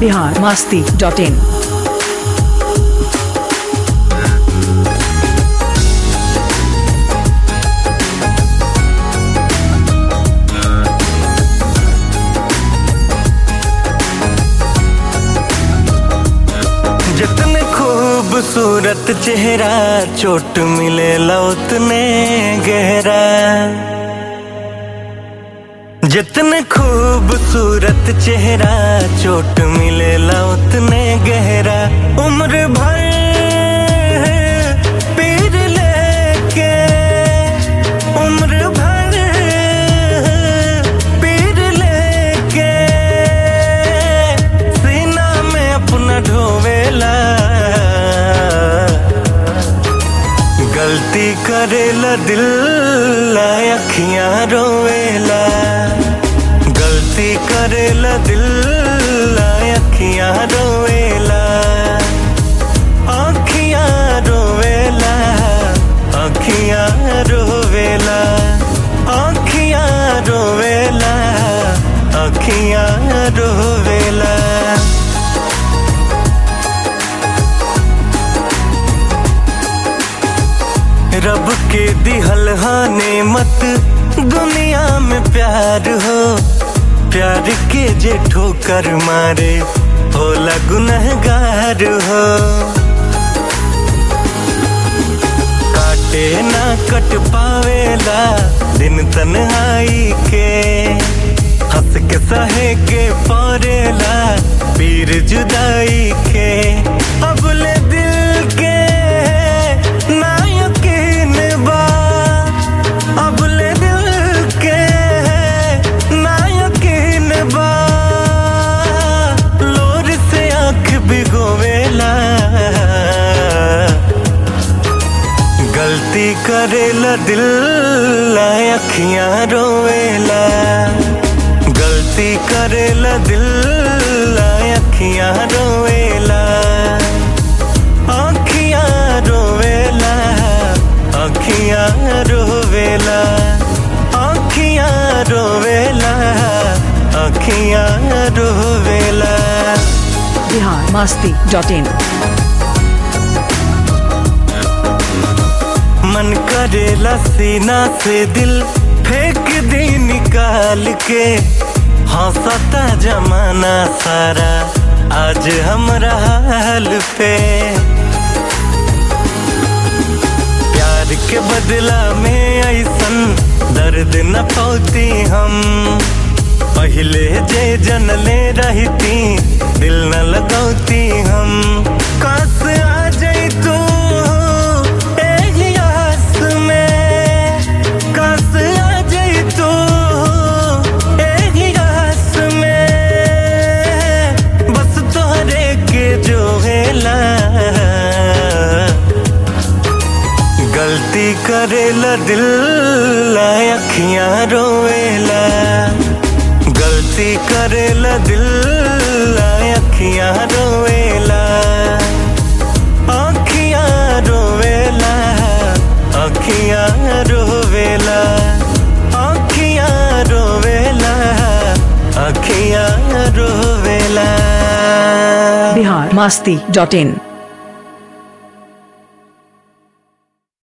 Bihar Masti dot in जितने खूबसूरत चेहरा चोट मिले उतने गहरा जितने खूबसूरत चेहरा चोट मिले उतने गहरा उम्र भर पीर लेके उम्र भर पीर लेके सीना में अपना ढोवेला गलती करेला दिल ला अखियां रोवेला गलती करेला दिल ला अखियां रोवेला अखियां रोवेला अखियां रोवेला अखियां रोवेला अखियां रोवेला रब के दिहल हाने मत दुनिया में प्यार हो प्यार के जे ठोकर मारे होला गुनहगार हो काटे ना कट पावेला दिन तन्हाई के हंस के सहे के परेला पीर जुदाई के अब ले दिल के ना यकीन बा अब ले दिल के ना यकीन बा लोर से आंख भिगोवेला गलती करेला दिल ला अखियां रोवेला गलती करेला दिल ला अखियां रोवेला अखियां रोवेला अखियां रोवेला अखियां रोवेला अखियां रोवेला बिहार मास्ती डॉट इन मन करेला सीना से दिल फेंक दे निकाल के हंसता जमाना सारा आज हमरा हाल पे प्यार के बदला में ऐसन दर्द न पौती हम पहले जे जनले रहती दिल न लगौती हम काश आ जाई तू एही आस में काश आ जाई तू एही आस में बस तोहरे के जो हेला गलती करेला दिल ला अखियां रोवेला गलती करेला दिल ला अखियां रोवेला अखियां रोवेला अखियां रोवेला अखियां रोवेला अखियां रोवेला बिहार मास्ती डॉट इन